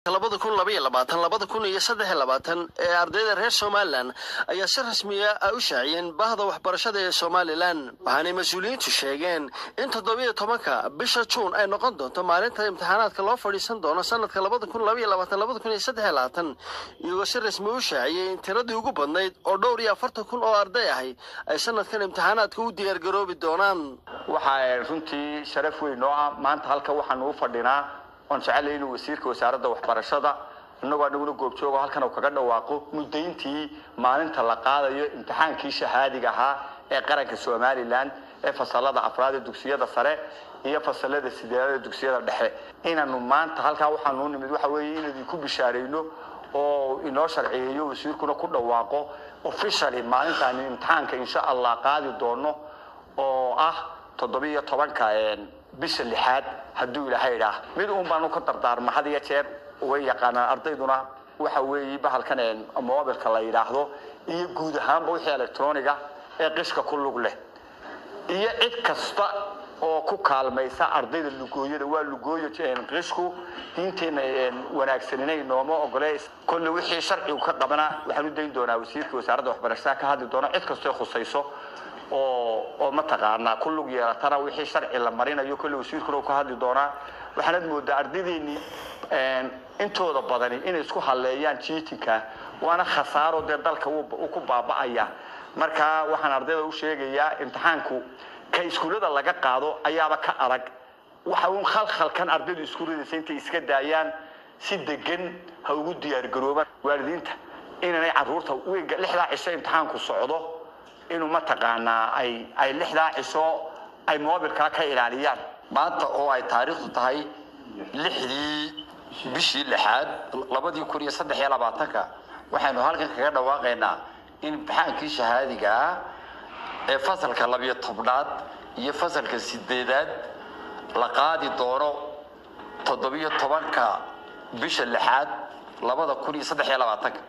labada kun labaiyo labaatan labada kun iyo saddex iyo labaatan ee ardayda reer somalilan ayaa si rasmiya a u shaaciyeen bahda waxbarashada ee somalilan waxaanay mas-uuliyiintu sheegeen in toddobiyo tobanka bisha juun ay noqon doonto maalinta imtixaanaadka loo fadhiisan doono sanadka labada kun labaiyo labaatan labada kun iyo saddex iyo labaatan iyagoo si rasmi u shaaciyey in tiradii ugu badnayd oo dhowr iyo afartan kun oo arday ahi ay sanadkan imtixaanaadka u diyaargaroobi doonaan waxaa runtii sharaf weyn oo ah maanta halka waxaanu u fadhinaa waan jecelahay inuu wasiirka wasaaradda waxbarashada innagoo anaguna goobjoogo halkan uu kaga dhawaaqo muddayntii maalinta la qaadayo imtixaankii shahaadiga ahaa ee qaranka somalilan ee fasalada afraad ee dugsiyada sare iyo fasalada sideedada ee dugsiyada dhexe inaanu maanta halkaa waxaanu u nimid waxa weeye inaynu ku bishaarayno oo inoo sharciyeeyo wasiirkuna ku dhawaaqo officially maalintaani imtixaanka insha allah qaadi doono oo ah toddobiyo tobanka bisha lixaad hadduu ilaahay idhaah mid uun baanu ka dardaarma had iyo jeer way yaqaanaan ardayduna waxa weeye bahalkan mobilka la yidhaahdo iyo guud ahaanba wixii electroniga ee qishka ku lug leh iyo cid kasta oo ku kaalmaysa ardayda lugooyada waa lugooyo qishku diinteena wanaagsaninay nooma ogole kolle wixii sharcigu ka qabana waxaan u dayn doonaa wasiirka wasaaradda waxbarashada ka hadli doona cid kastoo khusayso oo oo mataqaanaa ku lug yeelatana wixii sharci la marinayo kolle wasiirkuna uu ka hadli doonaa waxaanad moodaa ardaydeenii intooda badani inay isku halleeyaan jiitinka waana khasaaro dee dalka uu ku baaba'aya marka waxaan ardayda u sheegayaa imtixaanku ka iskuullada laga qaado ayaaba ka adag waxa uun khalkhalkan ardaydu isku ridaysa intay iska daayaan si degan ha ugu diyaargaroobaan waalidiinta inaanay carruurta wiiga lixdaa cisho imtixaanku socdo inuu mataqaanaa ay ay lixdaa cisho ay moobilkaa ka ilaaliyaan maanta oo ay taariikhdu tahay lixdii bishii lixaad labadii kun iyo saddex iyo labaatanka waxaynu halkan kaga dhawaaqaynaa in imtixaankii shahaadiga ah ee fasalka labiyo tobnaad iyo fasalka sideedaad la qaadi doono toddobiyo tobanka bisha lixaad labada kun iyo saddex iyo labaatanka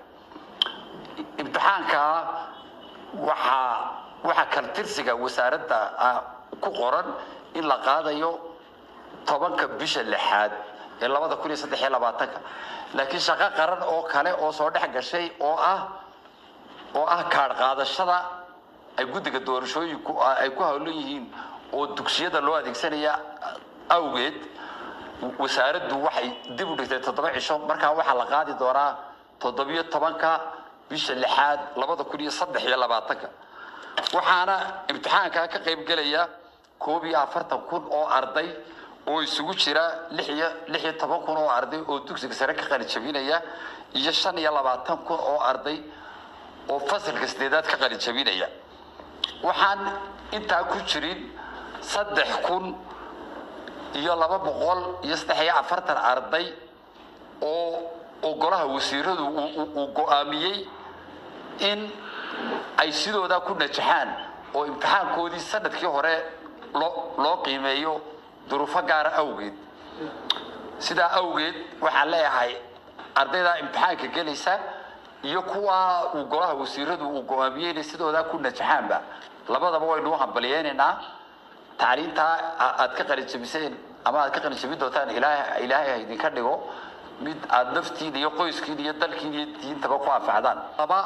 imtixaanka waxaa waxaa kaltirsiga wasaaradda ku qoran in la qaadayo tobanka bisha lixaad ee labada kun iyo saddex iyo labaatanka laakiin shaqo qaran oo kale oo soo dhex gashay oo ah oo ah kaadh qaadashada ay guddiga doorashooyinku ay ku hawlan yihiin oo dugsiyada loo adeegsanaya awgeed wasaaraddu waxay dib u dhigtay toddoba cisho markaa waxaa la qaadi doonaa toddobiyo tobanka bisha lixaad labada kun iyo saddex iyo labaatanka waxaana imtixaankaa ka qayb gelaya koob iyo afartan kun oo arday oo isugu jira lix iyo lix iyo toban kun oo arday oo dugsiga sare ka qalijabinaya iyo shan iyo labaatan kun oo arday oo fasalka sideedaad ka qalijabinaya waxaan intaa ku jirin saddex kun iyo laba boqol iyo saddex iyo afartan arday oo oo golaha wasiiradu uu go-aamiyey in ay sidoodaa ku najaxaan oo imtixaankoodii sanadkii hore loo loo qiimeeyo duruufo gaara awgeed sidaa awgeed waxaan leeyahay ardaydaa imtixaanka gelaysa iyo kuwa uu golaha wasiiradu uu go-aamiyey inay sidoodaa ku najaxaanba labadaba waynu u hambaliyeynaynaa tacliintaa aad ka qalijabiseen ama aad ka qalijabin doontaan ilaahay ilaahay ha idinka dhigo mid aada naftiin iyo qoyskiin iyo dalkiin iyo diintaba ku anfacdaan laba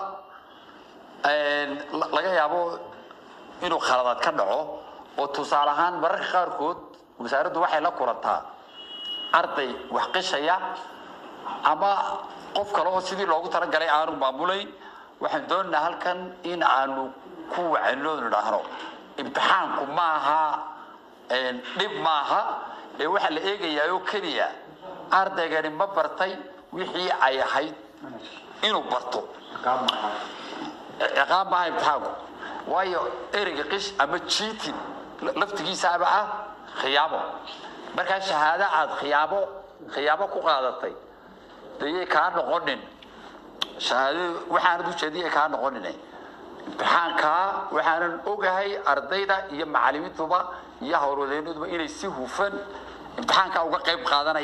laga yaabo inuu khaladaad ka dhaco oo tusaale ahaan mararka qaarkood wasaaraddu waxay la kulantaa arday wax qishaya ama qof kale oo sidii loogu talagalay aanu maamulayn waxaan doonaynaa halkan in aanu ku wacano nidhaahno imtixaanku maaha dhib maaha ee waxaa la eegayaa oo keliya ardaygani ma bartay wixii ay ahayd inuu barto ciqaab maaha imtixaanku waayo ereyga qish ama jiitin laftigiisaaba ah khiyaamo markaa shahaado aad khiyaamo khiyaamo ku qaadatay dayay kaa noqonin shahaadadu waxaanad ujeediyay kaa noqonin imtixaankaa waxaanan ogahay ardayda iyo macalimiintuba iyo howlwadeenaduba inay si hufan imtixaankaa uga qayb qaadanaya